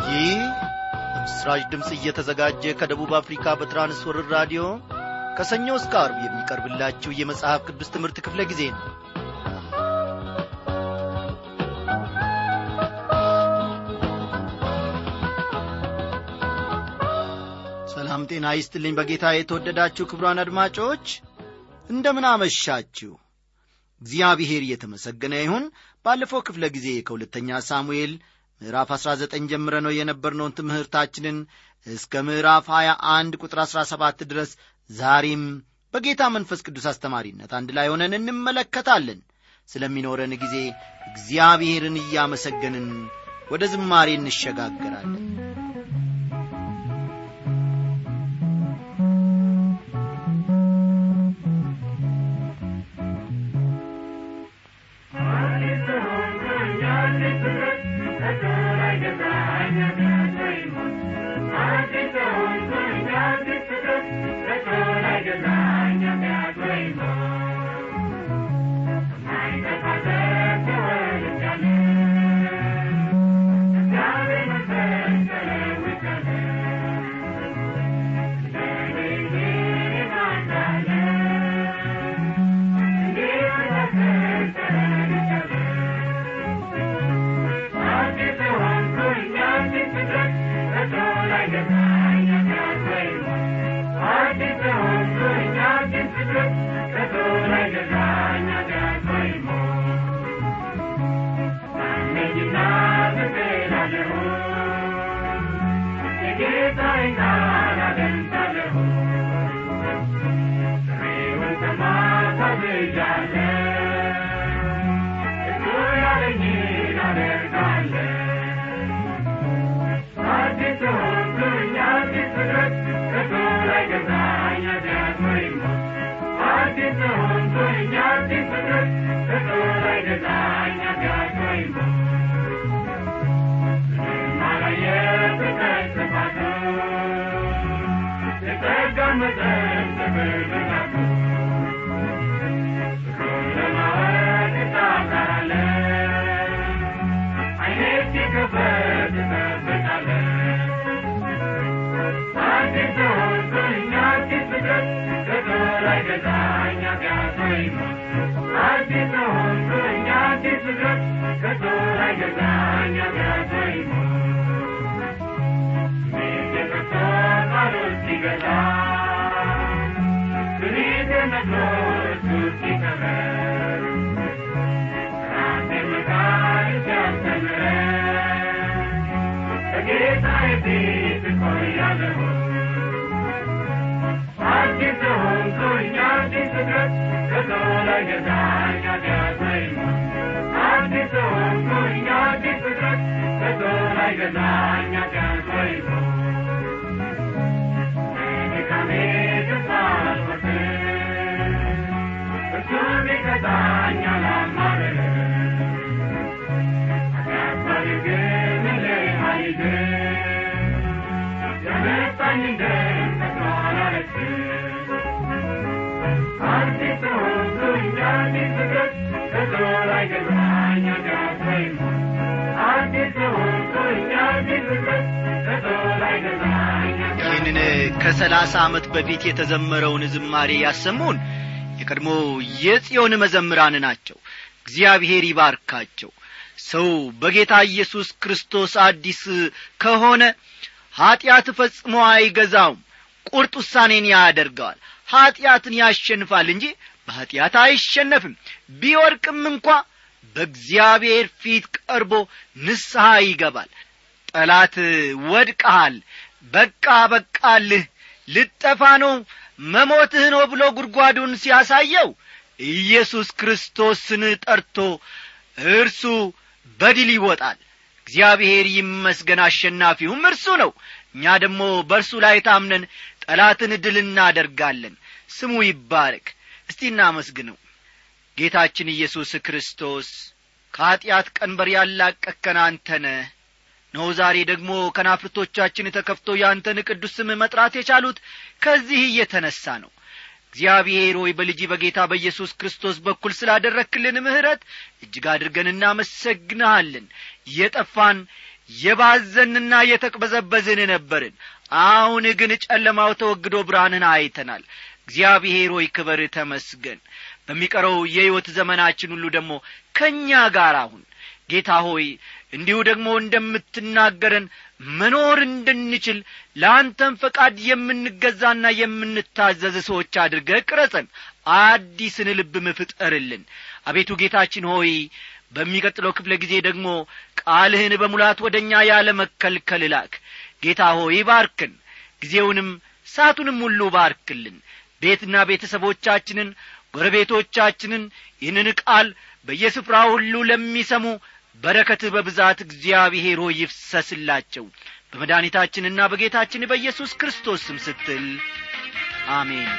ይህ በምስራች ድምፅ እየተዘጋጀ ከደቡብ አፍሪካ በትራንስወርር ራዲዮ ከሰኞ እስከ አርብ የሚቀርብላችሁ የመጽሐፍ ቅዱስ ትምህርት ክፍለ ጊዜ ነው ሰላም ጤና ይስጥልኝ በጌታ የተወደዳችሁ ክብሯን አድማጮች እንደምን አመሻችሁ እግዚአብሔር እየተመሰገነ ይሁን ባለፈው ክፍለ ጊዜ ከሁለተኛ ሳሙኤል ምዕራፍ 19 ጀምረ ነው የነበርነውን ትምህርታችንን እስከ ምዕራፍ 21 ቁጥር 17 ድረስ ዛሬም በጌታ መንፈስ ቅዱስ አስተማሪነት አንድ ላይ ሆነን እንመለከታለን ስለሚኖረን ጊዜ እግዚአብሔርን እያመሰገንን ወደ ዝማሬ እንሸጋገራለን ይህንን ከሰላሳ ዓመት በፊት የተዘመረውን ዝማሬ ያሰሙን የቀድሞ የጽዮን መዘምራን ናቸው እግዚአብሔር ይባርካቸው ሰው በጌታ ኢየሱስ ክርስቶስ አዲስ ከሆነ ኀጢአት ፈጽሞ አይገዛውም ቁርጥ ውሳኔን ያደርገዋል ኀጢአትን ያሸንፋል እንጂ በኀጢአት አይሸነፍም ቢወርቅም እንኳ በእግዚአብሔር ፊት ቀርቦ ንስሐ ይገባል ጠላት ወድቀሃል በቃ በቃልህ ልጠፋ ነው መሞትህ ነው ብሎ ጉድጓዱን ሲያሳየው ኢየሱስ ክርስቶስን ጠርቶ እርሱ በድል ይወጣል እግዚአብሔር ይመስገን አሸናፊውም እርሱ ነው እኛ ደግሞ በእርሱ ላይ ታምነን ጠላትን ድል እናደርጋለን ስሙ ይባረክ እስቲ እናመስግነው ጌታችን ኢየሱስ ክርስቶስ ከኀጢአት ቀንበር ያላቀከን አንተነ ነው ዛሬ ደግሞ ከናፍርቶቻችን ተከፍቶ ያንተን ቅዱስ ስም መጥራት የቻሉት ከዚህ እየተነሣ ነው እግዚአብሔር ሆይ በልጅ በጌታ በኢየሱስ ክርስቶስ በኩል ስላደረክልን ምሕረት እጅግ አድርገን እናመሰግንሃለን የጠፋን የባዘንና የተቅበዘበዝን ነበርን አሁን ግን ጨለማው ተወግዶ ብርሃንን አይተናል እግዚአብሔር ሆይ ክበር ተመስገን በሚቀረው የሕይወት ዘመናችን ሁሉ ደግሞ ከእኛ ጋር አሁን ጌታ ሆይ እንዲሁ ደግሞ እንደምትናገረን መኖር እንድንችል ለአንተም ፈቃድ የምንገዛና የምንታዘዝ ሰዎች አድርገህ ቅረጸን አዲስን ልብም ፍጠርልን አቤቱ ጌታችን ሆይ በሚቀጥለው ክፍለ ጊዜ ደግሞ ቃልህን በሙላት ወደ እኛ ያለ መከልከል ላክ ጌታ ሆይ ባርክን ጊዜውንም ሳቱንም ሁሉ ባርክልን ቤትና ቤተሰቦቻችንን ጎረቤቶቻችንን ይህንን ቃል በየስፍራ ሁሉ ለሚሰሙ በረከት በብዛት እግዚአብሔር ሆይ ይፍሰስላቸው በመድኃኒታችንና በጌታችን በኢየሱስ ክርስቶስ ስም ስትል አሜን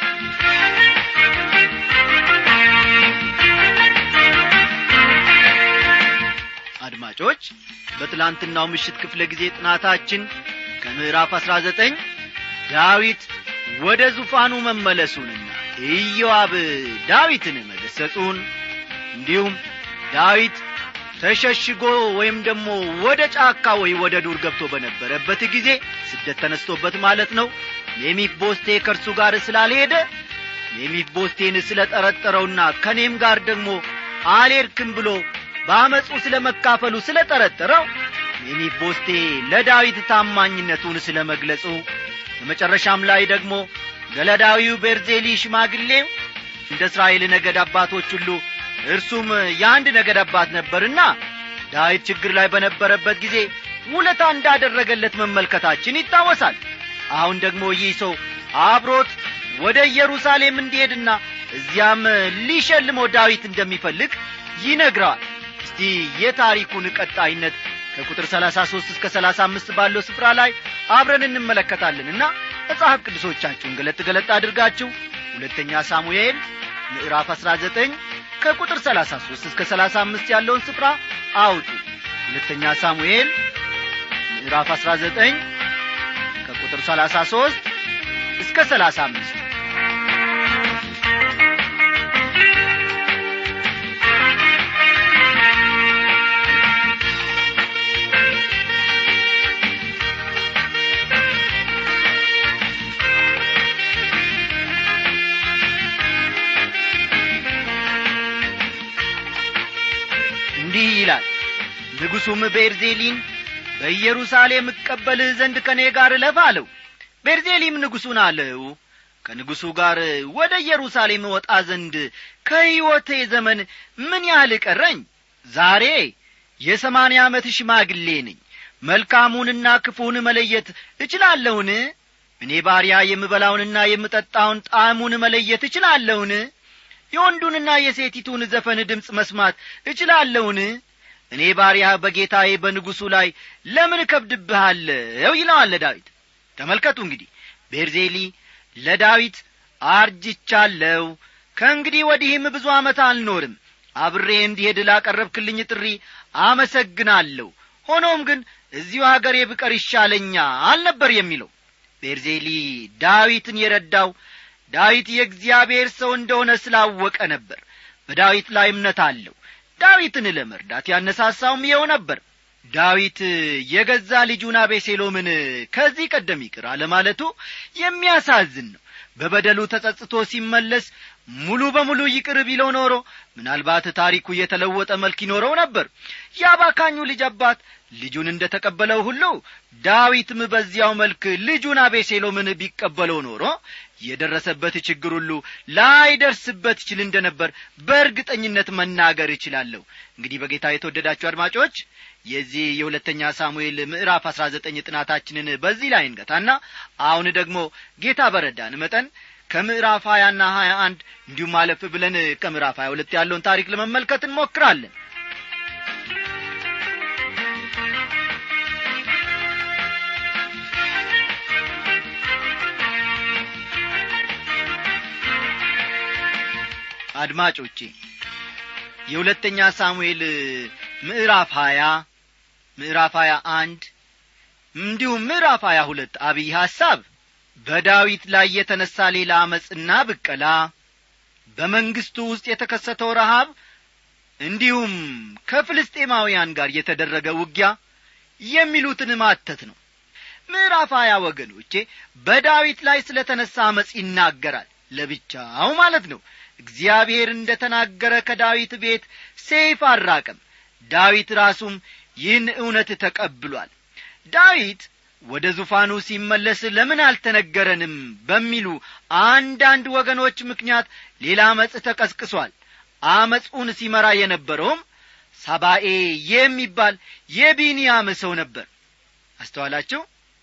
አድማጮች በትላንትናው ምሽት ክፍለ ጊዜ ጥናታችን ከምዕራፍ አሥራ ዘጠኝ ዳዊት ወደ ዙፋኑ መመለሱንና ኢዮአብ ዳዊትን መገሰጹን እንዲሁም ዳዊት ተሸሽጎ ወይም ደግሞ ወደ ጫካ ወይ ወደ ዱር ገብቶ በነበረበት ጊዜ ስደት ተነስቶበት ማለት ነው ሜሚቦስቴ ከእርሱ ጋር ስላልሄደ ሜሚቦስቴን ስለ ጠረጠረውና ከኔም ጋር ደግሞ አልሄድክም ብሎ በአመፁ ስለ መካፈሉ ስለ ጠረጠረው ሜሚቦስቴ ለዳዊት ታማኝነቱን ስለ መግለጹ በመጨረሻም ላይ ደግሞ ገለዳዊው ቤርዜሊ ሽማግሌው እንደ እስራኤል ነገድ አባቶች ሁሉ እርሱም የአንድ ነገድ አባት ነበርና ዳዊት ችግር ላይ በነበረበት ጊዜ ውለታ እንዳደረገለት መመልከታችን ይታወሳል አሁን ደግሞ ይህ ሰው አብሮት ወደ ኢየሩሳሌም እንዲሄድና እዚያም ሊሸልመው ዳዊት እንደሚፈልግ ይነግረዋል እስቲ የታሪኩን ቀጣይነት ከቁጥር ሰላሳ ሦስት እስከ ሰላሳ አምስት ባለው ስፍራ ላይ አብረን እንመለከታለንና መጽሐፍ ቅዱሶቻችሁን ገለጥ ገለጥ አድርጋችሁ ሁለተኛ ሳሙኤል ምዕራፍ አሥራ ዘጠኝ ከቁጥር ሰላሳ ሦስት እስከ ሰላሳ አምስት ያለውን ስፍራ አውጡ ሁለተኛ ሳሙኤል ምዕራፍ አሥራ ዘጠኝ ከቁጥር ሰላሳ ሦስት እስከ ሰላሳ አምስት እንዲህ ይላል ንጉሡም ቤርዜሊን በኢየሩሳሌም እቀበልህ ዘንድ ከእኔ ጋር እለፍ አለው ቤርዜሊም ንጉሡን አለው ከንጉሡ ጋር ወደ ኢየሩሳሌም ወጣ ዘንድ ከሕይወቴ ዘመን ምን ያህል ቀረኝ ዛሬ የሰማንያ ዓመት ሽማግሌ ነኝ መልካሙንና ክፉን መለየት እችላለሁን እኔ ባሪያ የምበላውንና የምጠጣውን ጣዕሙን መለየት እችላለሁን የወንዱንና የሴቲቱን ዘፈን ድምፅ መስማት እችላለሁን እኔ ባሪያ በጌታዬ በንጉሡ ላይ ለምን እከብድብሃለሁ ይለዋል ዳዊት ተመልከቱ እንግዲህ ቤርዜሊ ለዳዊት አርጅቻለሁ ከእንግዲህ ወዲህም ብዙ ዓመት አልኖርም አብሬ እንዲሄድ ላቀረብክልኝ ጥሪ አመሰግናለሁ ሆኖም ግን እዚሁ አገሬ ብቀር ይሻለኛል ነበር የሚለው ቤርዜሊ ዳዊትን የረዳው ዳዊት የእግዚአብሔር ሰው እንደሆነ ስላወቀ ነበር በዳዊት ላይ እምነት አለው ዳዊትን ለመርዳት ያነሳሳውም ይኸው ነበር ዳዊት የገዛ ልጁን አቤሴሎምን ከዚህ ቀደም ይቅር አለማለቱ የሚያሳዝን ነው በበደሉ ተጸጽቶ ሲመለስ ሙሉ በሙሉ ይቅር ቢለው ኖሮ ምናልባት ታሪኩ የተለወጠ መልክ ይኖረው ነበር የአባካኙ ልጅ አባት ልጁን እንደ ተቀበለው ሁሉ ዳዊትም በዚያው መልክ ልጁን አቤሴሎምን ቢቀበለው ኖሮ የደረሰበት ችግር ሁሉ ላይደርስበት ይችል እንደ ነበር በእርግጠኝነት መናገር እችላለሁ እንግዲህ በጌታ የተወደዳችሁ አድማጮች የዚህ የሁለተኛ ሳሙኤል ምዕራፍ አሥራ ዘጠኝ ጥናታችንን በዚህ ላይ እንገታና አሁን ደግሞ ጌታ በረዳን መጠን ከምዕራፍ ሀያና ሀያ አንድ እንዲሁም አለፍ ብለን ከምዕራፍ ሀያ ሁለት ያለውን ታሪክ ለመመልከት እንሞክራለን አድማጮቼ የሁለተኛ ሳሙኤል ምዕራፍ ሀያ ምዕራፍ ሀያ አንድ እንዲሁም ምዕራፍ ሀያ ሁለት አብይ ሐሳብ በዳዊት ላይ የተነሣ ሌላ አመፅና ብቀላ በመንግሥቱ ውስጥ የተከሰተው ረሃብ እንዲሁም ከፍልስጤማውያን ጋር የተደረገ ውጊያ የሚሉትን ማተት ነው ምዕራፍ ሀያ ወገኖቼ በዳዊት ላይ ስለ ተነሣ አመፅ ይናገራል ለብቻው ማለት ነው እግዚአብሔር እንደ ተናገረ ከዳዊት ቤት ሴይፍ አልራቀም ዳዊት ራሱም ይህን እውነት ተቀብሏል ዳዊት ወደ ዙፋኑ ሲመለስ ለምን አልተነገረንም በሚሉ አንዳንድ ወገኖች ምክንያት ሌላ አመፅ ተቀስቅሷል አመፁን ሲመራ የነበረውም ሳባኤ የሚባል የቢንያም ሰው ነበር አስተዋላችሁ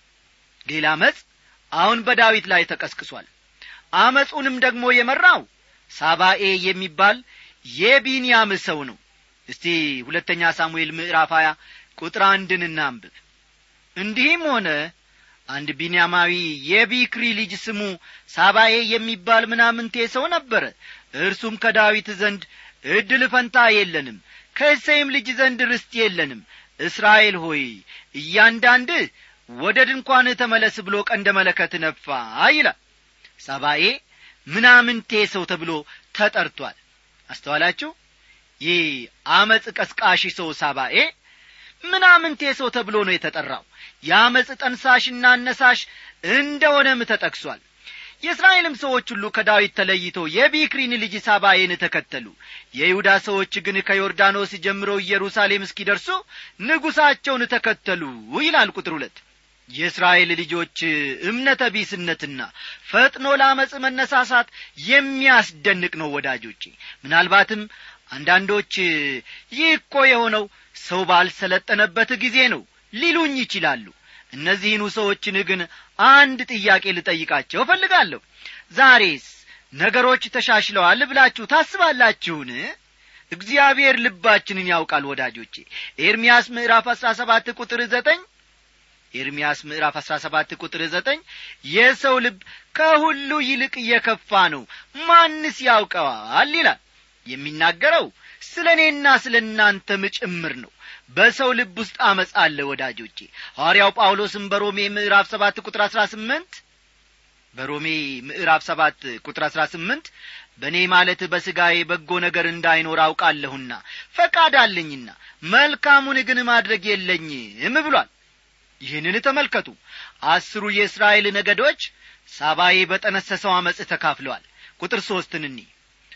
ሌላ አመፅ አሁን በዳዊት ላይ ተቀስቅሷል አመፁንም ደግሞ የመራው ሳባኤ የሚባል የቢንያም ሰው ነው እስቲ ሁለተኛ ሳሙኤል ምዕራፍ ሀያ ቁጥር አንድን እናንብብ እንዲህም ሆነ አንድ ቢንያማዊ የቢክሪ ልጅ ስሙ ሳባኤ የሚባል ምናምንቴ ሰው ነበረ እርሱም ከዳዊት ዘንድ እድል ፈንታ የለንም ከእሴይም ልጅ ዘንድ ርስት የለንም እስራኤል ሆይ እያንዳንድህ ወደ ድንኳን ተመለስ ብሎ ቀንደ መለከት ነፋ ይላል ሳባኤ ምናምንቴ ሰው ተብሎ ተጠርቷል አስተዋላችሁ ይህ አመፅ ቀስቃሽ ሰው ሳባኤ ምናምንቴ ሰው ተብሎ ነው የተጠራው የአመፅ ጠንሳሽና አነሳሽ እንደሆነም ተጠቅሷል የእስራኤልም ሰዎች ሁሉ ከዳዊት ተለይተው የቢክሪን ልጅ ሳባዬን ተከተሉ የይሁዳ ሰዎች ግን ከዮርዳኖስ ጀምረው ኢየሩሳሌም እስኪደርሱ ንጉሣቸውን ተከተሉ ይላል ቁጥር ሁለት የእስራኤል ልጆች እምነተ ቢስነትና ፈጥኖ ለአመፅ መነሳሳት የሚያስደንቅ ነው ወዳጆቼ ምናልባትም አንዳንዶች ይህ እኮ የሆነው ሰው ባልሰለጠነበት ጊዜ ነው ሊሉኝ ይችላሉ እነዚህኑ ሰዎችን ግን አንድ ጥያቄ ልጠይቃቸው እፈልጋለሁ ዛሬስ ነገሮች ተሻሽለዋል ብላችሁ ታስባላችሁን እግዚአብሔር ልባችንን ያውቃል ወዳጆቼ ኤርምያስ ምዕራፍ አሥራ ሰባት ቁጥር ዘጠኝ ኤርምያስ ምዕራፍ አሥራ ሰባት ቁጥር ዘጠኝ የሰው ልብ ከሁሉ ይልቅ እየከፋ ነው ማንስ ያውቀዋል ይላል የሚናገረው ስለ እኔና ስለ እናንተም ጭምር ነው በሰው ልብ ውስጥ አመፅ አለ ወዳጆቼ ሐዋርያው ጳውሎስም በሮሜ ምዕራፍ ሰባት ቁጥር አሥራ ስምንት በሮሜ ምዕራፍ ሰባት ቁጥር አሥራ ስምንት በእኔ ማለት በሥጋዬ በጎ ነገር እንዳይኖር አውቃለሁና ፈቃድ አለኝና መልካሙን ግን ማድረግ የለኝም ብሏል ይህንን ተመልከቱ አስሩ የእስራኤል ነገዶች ሳባዬ በጠነሰሰው አመፅ ተካፍለዋል ቁጥር ሦስትን እኒ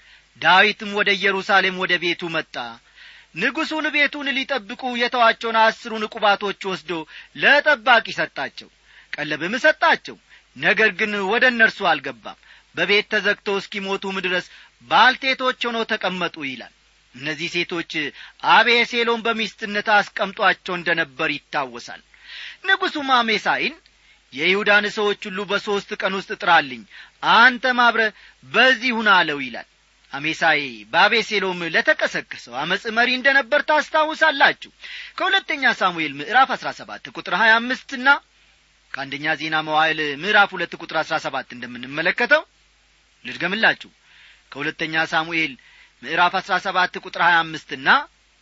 ዳዊትም ወደ ኢየሩሳሌም ወደ ቤቱ መጣ ንጉሡን ቤቱን ሊጠብቁ የተዋቸውን አስሩን ቁባቶች ወስዶ ለጠባቂ ሰጣቸው ቀለብም ሰጣቸው ነገር ግን ወደ እነርሱ አልገባም በቤት ተዘግተው እስኪሞቱም ድረስ ባልቴቶች ሆነው ተቀመጡ ይላል እነዚህ ሴቶች አቤሴሎም በሚስትነት አስቀምጧቸው እንደ ነበር ይታወሳል ንጉሡም አሜሳይን የይሁዳን ሰዎች ሁሉ በሦስት ቀን ውስጥ ጥራልኝ አንተም አብረ በዚህ ሁን አለው ይላል አሜሳይ በአቤሴሎም ለተቀሰቀሰው አመፅ መሪ እንደ ነበር ታስታውሳላችሁ ከሁለተኛ ሳሙኤል ምዕራፍ አሥራ ሰባት ቁጥር ሀያ አምስትና ከአንደኛ ዜና መዋዕል ምዕራፍ ሁለት ቁጥር አሥራ ሰባት እንደምንመለከተው ልድገምላችሁ ከሁለተኛ ሳሙኤል ምዕራፍ አሥራ ሰባት ቁጥር ሀያ አምስትና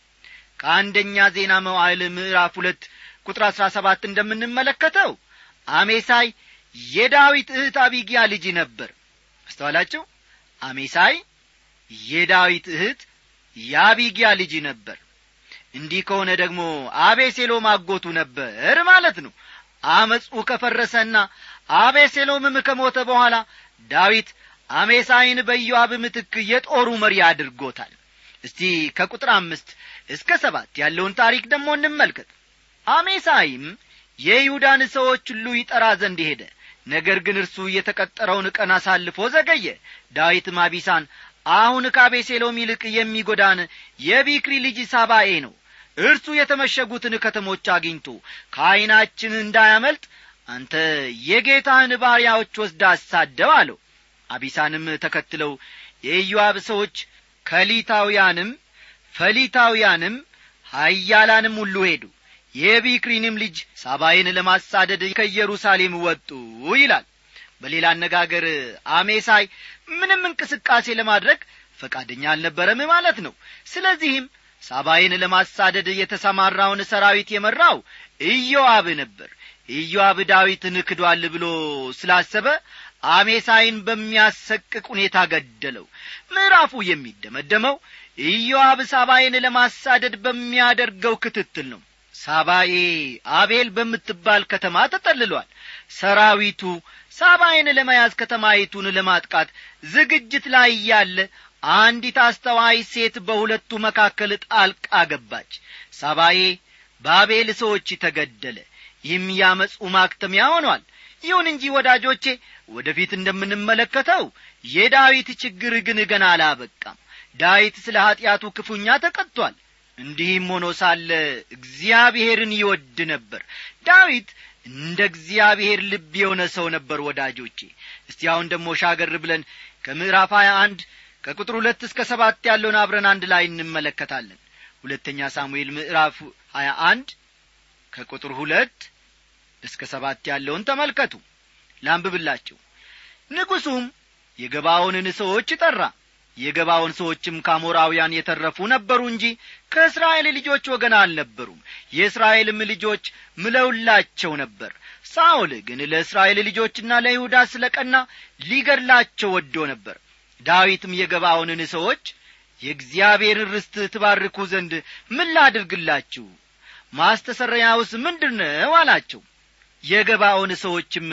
ከአንደኛ ዜና መዋዕል ምዕራፍ ሁለት ቁጥር አሥራ ሰባት እንደምንመለከተው አሜሳይ የዳዊት እህት አቢጊያ ልጅ ነበር አስተዋላችሁ አሜሳይ የዳዊት እህት የአቢጊያ ልጅ ነበር እንዲህ ከሆነ ደግሞ አቤሴሎም አጎቱ ነበር ማለት ነው አመፁ ከፈረሰና አቤሴሎምም ከሞተ በኋላ ዳዊት አሜሳይን በኢዮአብ ምትክ የጦሩ መሪ አድርጎታል እስቲ ከቁጥር አምስት እስከ ሰባት ያለውን ታሪክ ደግሞ እንመልከት አሜሳይም የይሁዳን ሰዎች ሁሉ ይጠራ ዘንድ ሄደ ነገር ግን እርሱ የተቀጠረውን ቀን አሳልፎ ዘገየ ዳዊትም አቢሳን አሁን ከአቤሴሎም ይልቅ የሚጐዳን የቢክሪ ልጅ ሳባኤ ነው እርሱ የተመሸጉትን ከተሞች አግኝቶ ከዐይናችን እንዳያመልጥ አንተ የጌታህን ባሪያዎች ወስዳ አሳደው አለው አቢሳንም ተከትለው የኢዮአብ ሰዎች ከሊታውያንም ፈሊታውያንም ሀያላንም ሁሉ ሄዱ የቢክሪንም ልጅ ሳባይን ለማሳደድ ከኢየሩሳሌም ወጡ ይላል በሌላ አነጋገር አሜሳይ ምንም እንቅስቃሴ ለማድረግ ፈቃደኛ አልነበረም ማለት ነው ስለዚህም ሳባይን ለማሳደድ የተሰማራውን ሰራዊት የመራው ኢዮአብ ነበር ኢዮአብ ዳዊትን ክዷል ብሎ ስላሰበ አሜሳይን በሚያሰቅቅ ሁኔታ ገደለው ምዕራፉ የሚደመደመው ኢዮአብ ሳባይን ለማሳደድ በሚያደርገው ክትትል ነው ሳባኤ አቤል በምትባል ከተማ ተጠልሏል ሰራዊቱ ሳባይን ለመያዝ ከተማይቱን ለማጥቃት ዝግጅት ላይ እያለ አንዲት አስተዋይ ሴት በሁለቱ መካከል ጣልቃ ገባች ሳባዬ በአቤል ሰዎች ተገደለ ይህም ያመፁ ማክተሚያ ሆኗል ይሁን እንጂ ወዳጆቼ ወደፊት እንደምንመለከተው የዳዊት ችግር ግን ገና አላበቃም ዳዊት ስለ ኀጢአቱ ክፉኛ ተቀጥቷል እንዲህም ሆኖ ሳለ እግዚአብሔርን ይወድ ነበር ዳዊት እንደ እግዚአብሔር ልብ የሆነ ሰው ነበር ወዳጆቼ እስቲ አሁን ደግሞ ሻገር ብለን ከምዕራፍ ሀያ አንድ ከቁጥር ሁለት እስከ ሰባት ያለውን አብረን አንድ ላይ እንመለከታለን ሁለተኛ ሳሙኤል ምዕራፍ ሀያ አንድ ከቁጥር ሁለት እስከ ሰባት ያለውን ተመልከቱ ላንብብላችሁ ንጉሡም የገባዖንን ሰዎች ጠራ የገባዖን ሰዎችም ከአሞራውያን የተረፉ ነበሩ እንጂ ከእስራኤል ልጆች ወገን አልነበሩም የእስራኤልም ልጆች ምለውላቸው ነበር ሳኦል ግን ለእስራኤል ልጆችና ለይሁዳ ስለ ቀና ሊገድላቸው ወዶ ነበር ዳዊትም የገባዖንን ሰዎች የእግዚአብሔርን ርስት ትባርኩ ዘንድ ምን ላድርግላችሁ ማስተሰረያውስ ምንድር ነው አላቸው የገባዖን ሰዎችም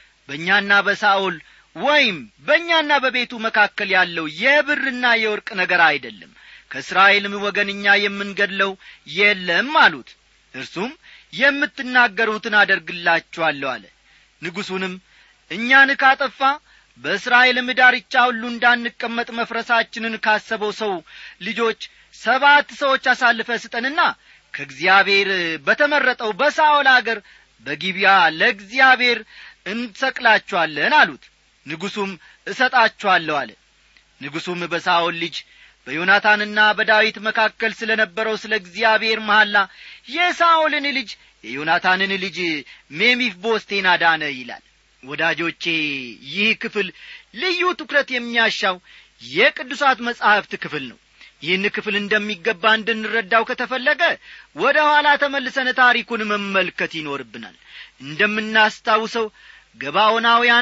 በእኛና በሳኦል ወይም በእኛና በቤቱ መካከል ያለው የብርና የወርቅ ነገር አይደለም ከእስራኤልም ወገን እኛ የምንገድለው የለም አሉት እርሱም የምትናገሩትን አደርግላችኋለሁ አለ ንጉሡንም እኛን ካጠፋ በእስራኤልም ዳርቻ ሁሉ እንዳንቀመጥ መፍረሳችንን ካሰበው ሰው ልጆች ሰባት ሰዎች አሳልፈ ስጠንና ከእግዚአብሔር በተመረጠው በሳኦል አገር በጊቢያ ለእግዚአብሔር እንሰቅላችኋለን አሉት ንጉሡም እሰጣችኋለሁ አለ ንጉሡም በሳኦል ልጅ በዮናታንና በዳዊት መካከል ስለ ነበረው ስለ እግዚአብሔር መሐላ የሳኦልን ልጅ የዮናታንን ልጅ ሜሚፍ ቦስቴን አዳነ ይላል ወዳጆቼ ይህ ክፍል ልዩ ትኩረት የሚያሻው የቅዱሳት መጻሕፍት ክፍል ነው ይህን ክፍል እንደሚገባ እንድንረዳው ከተፈለገ ወደ ኋላ ተመልሰን ታሪኩን መመልከት ይኖርብናል እንደምናስታውሰው ገባዖናውያን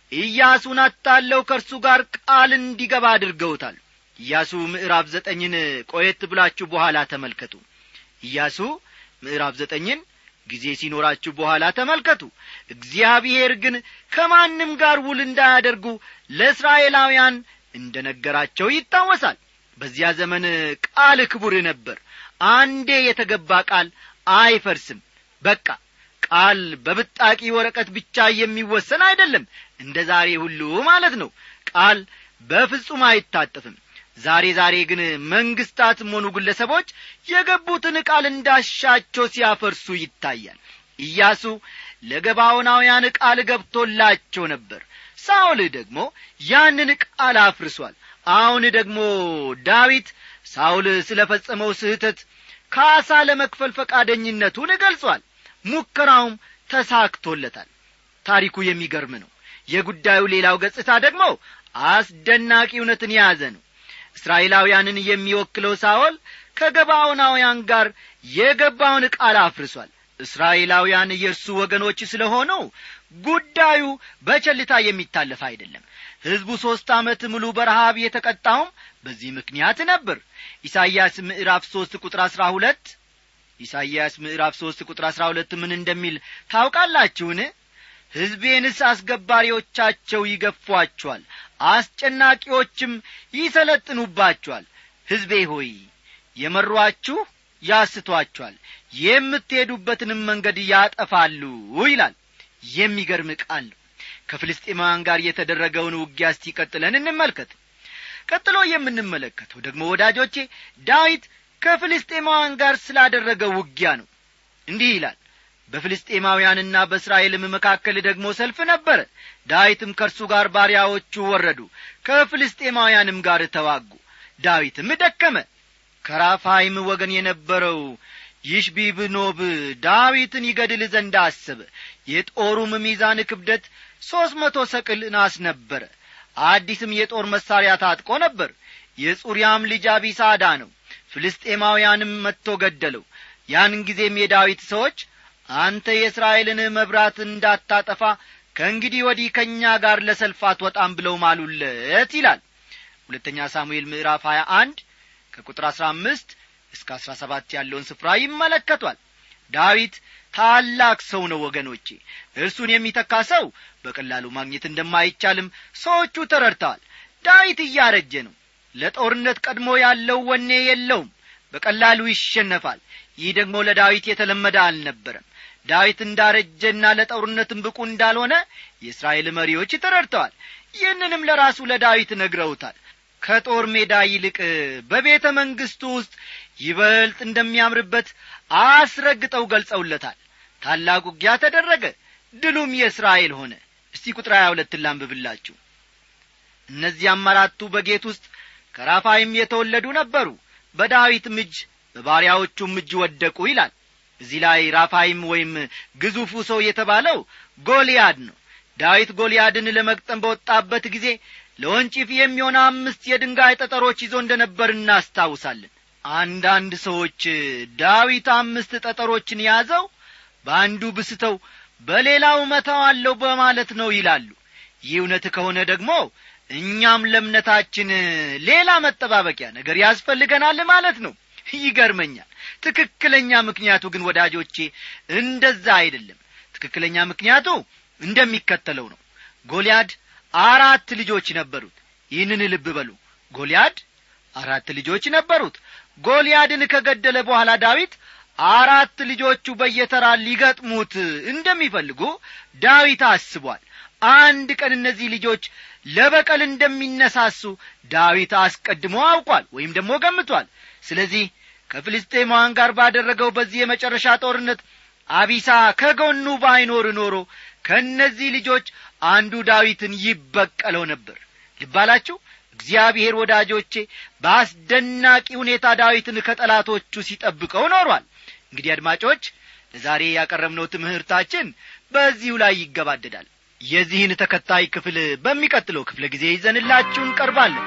ኢያሱን አታለው ከእርሱ ጋር ቃል እንዲገባ አድርገውታል ኢያሱ ምዕራፍ ዘጠኝን ቆየት ብላችሁ በኋላ ተመልከቱ ኢያሱ ምዕራፍ ዘጠኝን ጊዜ ሲኖራችሁ በኋላ ተመልከቱ እግዚአብሔር ግን ከማንም ጋር ውል እንዳያደርጉ ለእስራኤላውያን እንደ ነገራቸው ይታወሳል በዚያ ዘመን ቃል ክቡር ነበር አንዴ የተገባ ቃል አይፈርስም በቃ ቃል በብጣቂ ወረቀት ብቻ የሚወሰን አይደለም እንደ ዛሬ ሁሉ ማለት ነው ቃል በፍጹም አይታጠፍም ዛሬ ዛሬ ግን መንግስታትም ሆኑ ግለሰቦች የገቡትን ቃል እንዳሻቸው ሲያፈርሱ ይታያል ኢያሱ ለገባዖናውያን ቃል ገብቶላቸው ነበር ሳኦል ደግሞ ያንን ቃል አፍርሷል አሁን ደግሞ ዳዊት ሳውል ስለ ፈጸመው ስህተት ካሳ ለመክፈል ፈቃደኝነቱን ገልጿል ሙከራውም ተሳክቶለታል ታሪኩ የሚገርም ነው የጉዳዩ ሌላው ገጽታ ደግሞ አስደናቂ እውነትን የያዘ ነው እስራኤላውያንን የሚወክለው ሳኦል ከገባዖናውያን ጋር የገባውን ቃል አፍርሷል እስራኤላውያን የእርሱ ወገኖች ስለ ሆነው ጉዳዩ በቸልታ የሚታለፍ አይደለም ሕዝቡ ሦስት ዓመት ሙሉ በረሃብ የተቀጣውም በዚህ ምክንያት ነበር ኢሳይያስ ምዕራፍ ሦስት ቁጥር አሥራ ሁለት ኢሳይያስ ምዕራፍ ሦስት ቁጥር አሥራ ሁለት ምን እንደሚል ታውቃላችሁን ሕዝቤንስ አስገባሪዎቻቸው ይገፏቸዋል አስጨናቂዎችም ይሰለጥኑባቸዋል ሕዝቤ ሆይ የመሯችሁ ያስቷቸዋል የምትሄዱበትንም መንገድ ያጠፋሉ ይላል የሚገርም ቃል ነው ከፍልስጤማውያን ጋር የተደረገውን ውጊያ እስቲ ቀጥለን እንመልከት ቀጥሎ የምንመለከተው ደግሞ ወዳጆቼ ዳዊት ከፍልስጤማውያን ጋር ስላደረገው ውጊያ ነው እንዲህ ይላል በፍልስጤማውያንና በእስራኤልም መካከል ደግሞ ሰልፍ ነበረ ዳዊትም ከእርሱ ጋር ባሪያዎቹ ወረዱ ከፍልስጤማውያንም ጋር ተዋጉ ዳዊትም ደከመ ከራፋይም ወገን የነበረው ይሽቢብኖብ ዳዊትን ይገድል ዘንድ አሰበ የጦሩም ሚዛን ክብደት ሦስት መቶ ሰቅል ናስ ነበረ አዲስም የጦር መሣሪያ ታጥቆ ነበር የጹርያም ልጅ አቢሳዳ ነው ፍልስጤማውያንም መጥቶ ገደለው ያን ጊዜም የዳዊት ሰዎች አንተ የእስራኤልን መብራት እንዳታጠፋ ከእንግዲህ ወዲህ ከእኛ ጋር ለሰልፍ አትወጣም ብለው ማሉለት ይላል ሁለተኛ ሳሙኤል ምዕራፍ ሀያ አንድ ከቁጥር አሥራ አምስት እስከ አሥራ ሰባት ያለውን ስፍራ ይመለከቷል ዳዊት ታላቅ ሰው ነው ወገኖቼ እርሱን የሚተካ ሰው በቀላሉ ማግኘት እንደማይቻልም ሰዎቹ ተረድተዋል ዳዊት እያረጀ ነው ለጦርነት ቀድሞ ያለው ወኔ የለውም በቀላሉ ይሸነፋል ይህ ደግሞ ለዳዊት የተለመደ አልነበረም ዳዊት እንዳረጀና ለጦርነትም ብቁ እንዳልሆነ የእስራኤል መሪዎች ተረድተዋል ይህንንም ለራሱ ለዳዊት ነግረውታል ከጦር ሜዳ ይልቅ በቤተ መንግሥቱ ውስጥ ይበልጥ እንደሚያምርበት አስረግጠው ገልጸውለታል ታላቅ ውጊያ ተደረገ ድሉም የእስራኤል ሆነ እስቲ ቁጥር ሀያ ሁለትን ላንብብላችሁ እነዚያም አራቱ በጌት ውስጥ ከራፋይም የተወለዱ ነበሩ በዳዊትም እጅ በባሪያዎቹም እጅ ወደቁ ይላል እዚህ ላይ ራፋይም ወይም ግዙፉ ሰው የተባለው ጎልያድ ነው ዳዊት ጎልያድን ለመግጠም በወጣበት ጊዜ ለወንጭፍ የሚሆን አምስት የድንጋይ ጠጠሮች ይዞ እንደ ነበር እናስታውሳለን አንዳንድ ሰዎች ዳዊት አምስት ጠጠሮችን ያዘው በአንዱ ብስተው በሌላው መታዋለሁ በማለት ነው ይላሉ ይህ እውነት ከሆነ ደግሞ እኛም ለእምነታችን ሌላ መጠባበቂያ ነገር ያስፈልገናል ማለት ነው ይገርመኛል ትክክለኛ ምክንያቱ ግን ወዳጆቼ እንደዛ አይደለም ትክክለኛ ምክንያቱ እንደሚከተለው ነው ጎልያድ አራት ልጆች ነበሩት ይህንን ልብ በሉ ጎልያድ አራት ልጆች ነበሩት ጎልያድን ከገደለ በኋላ ዳዊት አራት ልጆቹ በየተራ ሊገጥሙት እንደሚፈልጉ ዳዊት አስቧል አንድ ቀን እነዚህ ልጆች ለበቀል እንደሚነሳሱ ዳዊት አስቀድሞ አውቋል ወይም ደግሞ ገምቷል ስለዚህ ከፍልስጤማውያን ጋር ባደረገው በዚህ የመጨረሻ ጦርነት አቢሳ ከጎኑ ባይኖር ኖሮ ከእነዚህ ልጆች አንዱ ዳዊትን ይበቀለው ነበር ልባላችሁ እግዚአብሔር ወዳጆቼ በአስደናቂ ሁኔታ ዳዊትን ከጠላቶቹ ሲጠብቀው ኖሯል እንግዲህ አድማጮች ለዛሬ ያቀረብነው ትምህርታችን በዚሁ ላይ ይገባደዳል የዚህን ተከታይ ክፍል በሚቀጥለው ክፍለ ጊዜ ይዘንላችሁ እንቀርባለን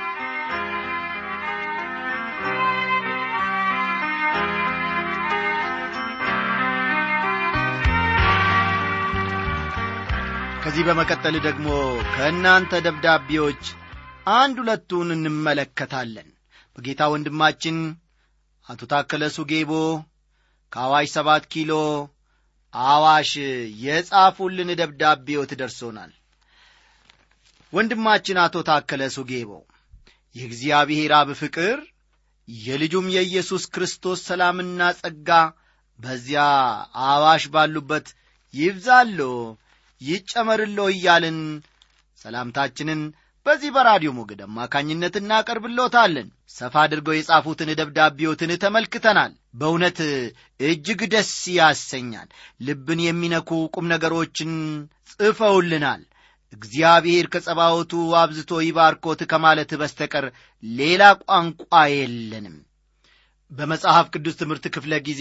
ከዚህ በመቀጠል ደግሞ ከእናንተ ደብዳቤዎች አንድ ሁለቱን እንመለከታለን በጌታ ወንድማችን አቶ ታከለ ሱጌቦ ከአዋሽ ሰባት ኪሎ አዋሽ የጻፉልን ደብዳቤዎት ደርሶናል ወንድማችን አቶ ታከለ ሱጌቦ የእግዚአብሔር አብ ፍቅር የልጁም የኢየሱስ ክርስቶስ ሰላምና ጸጋ በዚያ አዋሽ ባሉበት ይብዛሎ ይጨመርሎ እያልን ሰላምታችንን በዚህ በራዲዮ ሞገድ አማካኝነት እናቀርብሎታለን ሰፋ አድርገው የጻፉትን ደብዳቤዎትን ተመልክተናል በእውነት እጅግ ደስ ያሰኛል ልብን የሚነኩ ቁም ነገሮችን ጽፈውልናል እግዚአብሔር ከጸባወቱ አብዝቶ ይባርኮት ከማለት በስተቀር ሌላ ቋንቋ የለንም በመጽሐፍ ቅዱስ ትምህርት ክፍለ ጊዜ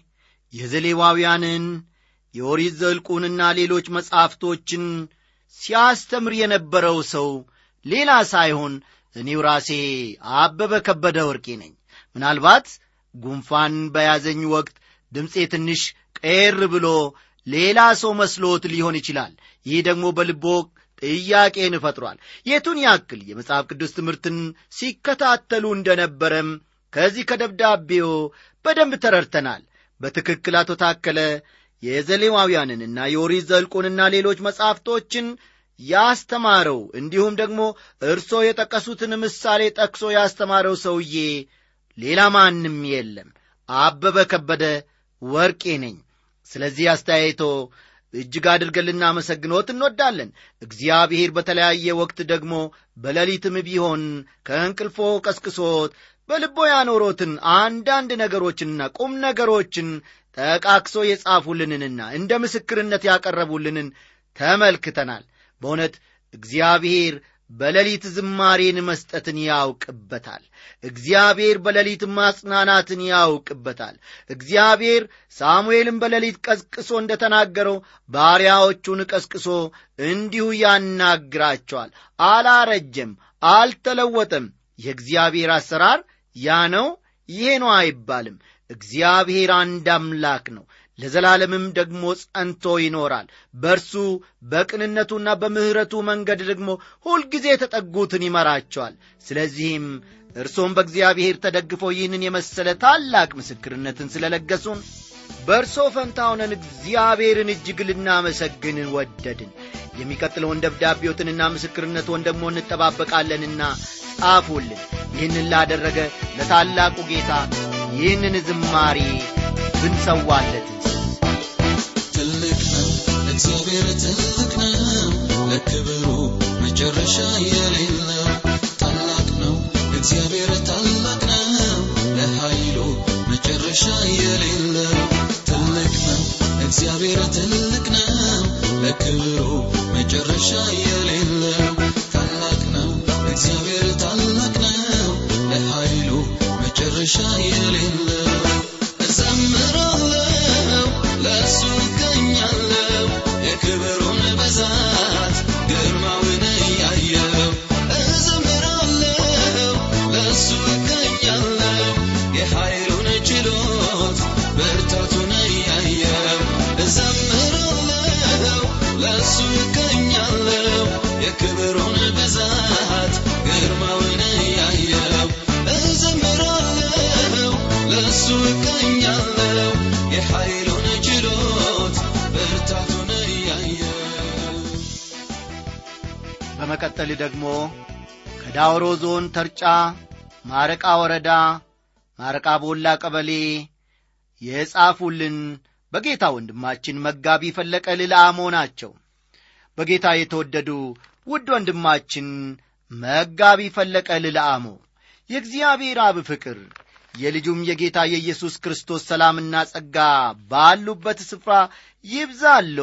የዘሌዋውያንን የኦሪት ዘልቁንና ሌሎች መጻሕፍቶችን ሲያስተምር የነበረው ሰው ሌላ ሳይሆን እኔው ራሴ አበበ ከበደ ወርቄ ነኝ ምናልባት ጉንፋን በያዘኝ ወቅት ድምፄ ትንሽ ቀር ብሎ ሌላ ሰው መስሎት ሊሆን ይችላል ይህ ደግሞ በልቦ ጥያቄን ፈጥሯል የቱን ያክል የመጽሐፍ ቅዱስ ትምህርትን ሲከታተሉ እንደነበረም ከዚህ ከደብዳቤው በደንብ ተረድተናል በትክክል አቶ ታከለ የዘሌዋውያንንና የኦሪት ዘልቁንና ሌሎች መጻሕፍቶችን ያስተማረው እንዲሁም ደግሞ እርሶ የጠቀሱትን ምሳሌ ጠቅሶ ያስተማረው ሰውዬ ሌላ ማንም የለም አበበ ከበደ ወርቄ ነኝ ስለዚህ አስተያየቶ እጅግ አድርገን ልናመሰግኖት እንወዳለን እግዚአብሔር በተለያየ ወቅት ደግሞ በሌሊትም ቢሆን ከእንቅልፎ ቀስቅሶት በልቦ ያኖሮትን አንዳንድ ነገሮችንና ቁም ነገሮችን ጠቃቅሶ የጻፉልንንና እንደ ምስክርነት ያቀረቡልንን ተመልክተናል በእውነት እግዚአብሔር በሌሊት ዝማሬን መስጠትን ያውቅበታል እግዚአብሔር በሌሊት ማጽናናትን ያውቅበታል እግዚአብሔር ሳሙኤልን በሌሊት ቀስቅሶ እንደ ተናገረው ባሪያዎቹን ቀስቅሶ እንዲሁ ያናግራቸዋል አላረጀም አልተለወጠም የእግዚአብሔር አሰራር ያ ነው ይሄ ነው አይባልም እግዚአብሔር አንድ አምላክ ነው ለዘላለምም ደግሞ ጸንቶ ይኖራል በእርሱ በቅንነቱና በምሕረቱ መንገድ ደግሞ ሁልጊዜ የተጠጉትን ይመራቸዋል ስለዚህም እርሶም በእግዚአብሔር ተደግፈው ይህንን የመሰለ ታላቅ ምስክርነትን ስለለገሱን በእርሶ ፈንታ ሆነን እግዚአብሔርን እጅግ ልናመሰግን ወደድን የሚቀጥለውን ደብዳቤዎትንና ምስክርነትን ደግሞ እንጠባበቃለንና ጻፉልን ይህንን ላደረገ ለታላቁ ጌታ ይህንን ዝማሬ ብንሰዋለት ትልቅ ነው እግዚአብሔር ትልቅ ነው ለክብሩ መጨረሻ የሌለው ታላቅ ነው እግዚአብሔር ታላቅ ነው ለኃይሉ መጨረሻ የሌለው ትልቅ ነው እግዚአብሔር ትልቅ ነው ለክብሩ መጨረሻ የሌለው ታላቅ ነው እግዚአብሔር ታላቅ ነው ለኃይሉ መጨረሻ የሌለው እዘምራለሁ ለእሱ እገኛለሁ የክብሩን ብዛት ግርማውን እያየው እዘምራለሁ ለእሱ እገኛለሁ የኃይሉን ችሎት ብርታቱን እያየው እዘምራለሁ ለእሱ እገኛለሁ የክብሩን ብዛት ግርማውን እያየው እዘምራለሁ ለእሱ እገኛለሁ የኃይሉን ችሎት ብርታቱን እያየው በመቀጠል ደግሞ ከዳውሮ ዞን ተርጫ ማረቃ ወረዳ ማረቃ ቦላ ቀበሌ የጻፉልን በጌታ ወንድማችን መጋቢ ፈለቀ ልልአሞ ናቸው በጌታ የተወደዱ ውድ ወንድማችን መጋቢ ፈለቀ ልልአሞ የእግዚአብሔር አብ ፍቅር የልጁም የጌታ የኢየሱስ ክርስቶስ ሰላምና ጸጋ ባሉበት ስፍራ ይብዛሎ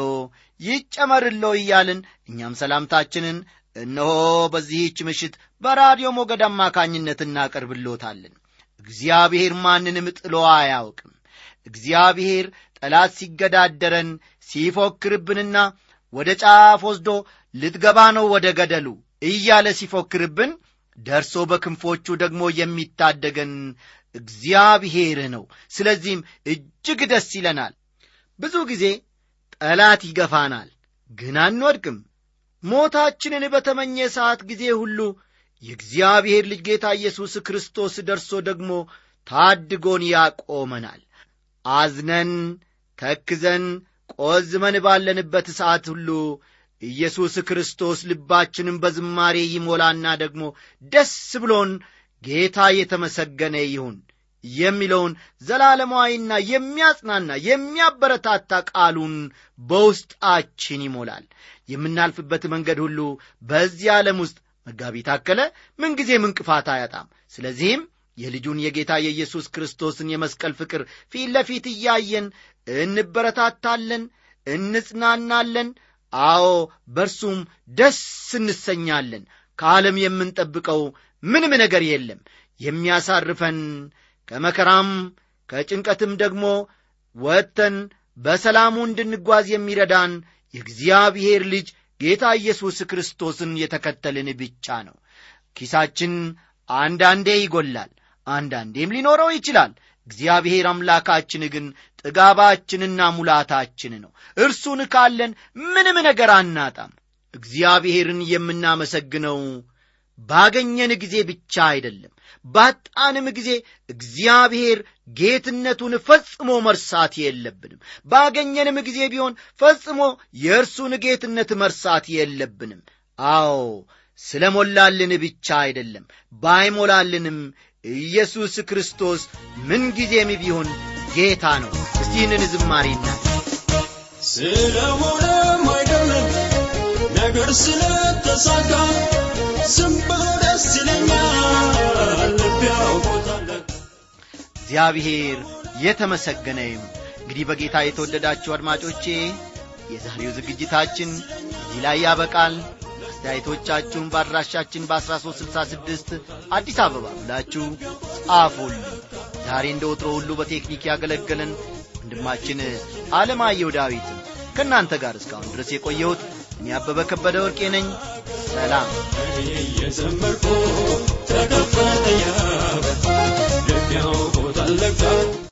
ይጨመርሎ እያልን እኛም ሰላምታችንን እነሆ በዚህች ምሽት በራዲዮ ሞገድ አማካኝነት እናቀርብሎታለን እግዚአብሔር ማንንም ጥሎ አያውቅም እግዚአብሔር ጠላት ሲገዳደረን ሲፎክርብንና ወደ ጫፍ ወስዶ ልትገባ ነው ወደ ገደሉ እያለ ሲፎክርብን ደርሶ በክንፎቹ ደግሞ የሚታደገን እግዚአብሔር ነው ስለዚህም እጅግ ደስ ይለናል ብዙ ጊዜ ጠላት ይገፋናል ግን አንወድቅም ሞታችንን በተመኘ ሰዓት ጊዜ ሁሉ የእግዚአብሔር ልጅ ጌታ ኢየሱስ ክርስቶስ ደርሶ ደግሞ ታድጎን ያቆመናል አዝነን ተክዘን ቆዝመን ባለንበት ሰዓት ሁሉ ኢየሱስ ክርስቶስ ልባችንን በዝማሬ ይሞላና ደግሞ ደስ ብሎን ጌታ የተመሰገነ ይሁን የሚለውን ዘላለማዊና የሚያጽናና የሚያበረታታ ቃሉን በውስጣችን ይሞላል የምናልፍበት መንገድ ሁሉ በዚህ ዓለም ውስጥ መጋቢ ታከለ ምንጊዜም እንቅፋት አያጣም ስለዚህም የልጁን የጌታ የኢየሱስ ክርስቶስን የመስቀል ፍቅር ፊት ለፊት እያየን እንበረታታለን እንጽናናለን አዎ በእርሱም ደስ እንሰኛለን ከዓለም የምንጠብቀው ምንም ነገር የለም የሚያሳርፈን ከመከራም ከጭንቀትም ደግሞ ወጥተን በሰላሙ እንድንጓዝ የሚረዳን የእግዚአብሔር ልጅ ጌታ ኢየሱስ ክርስቶስን የተከተልን ብቻ ነው ኪሳችን አንዳንዴ ይጎላል አንዳንዴም ሊኖረው ይችላል እግዚአብሔር አምላካችን ግን ጥጋባችንና ሙላታችን ነው እርሱን ካለን ምንም ነገር አናጣም እግዚአብሔርን የምናመሰግነው ባገኘን ጊዜ ብቻ አይደለም ባጣንም ጊዜ እግዚአብሔር ጌትነቱን ፈጽሞ መርሳት የለብንም ባገኘንም ጊዜ ቢሆን ፈጽሞ የእርሱን ጌትነት መርሳት የለብንም አዎ ስለ ሞላልን ብቻ አይደለም ባይሞላልንም ኢየሱስ ክርስቶስ ምንጊዜም ቢሆን ጌታ ነው እስቲ ይህንን ዝማሬና ስለሆነም አይደለም ነገር ስለተሳካ ዝም ብሎ ደስ ይለኛል ልብ ያውቆታል እግዚአብሔር የተመሰገነ ይሁን እንግዲህ በጌታ የተወደዳችሁ አድማጮቼ የዛሬው ዝግጅታችን እዚህ ላይ ያበቃል አስተያየቶቻችሁን በአድራሻችን በ1366 አዲስ አበባ ብላችሁ ጻፉልን ዛሬ እንደ ወትሮ ሁሉ በቴክኒክ ያገለገለን ወንድማችን አለማየሁ ዳዊት ከእናንተ ጋር እስካሁን ድረስ የቆየሁት እኔ አበበ ከበደ ወርቄ ነኝ ሰላም እየዘመርኩ ተከፈተ ያበ ልብ ያውቆታል ለካ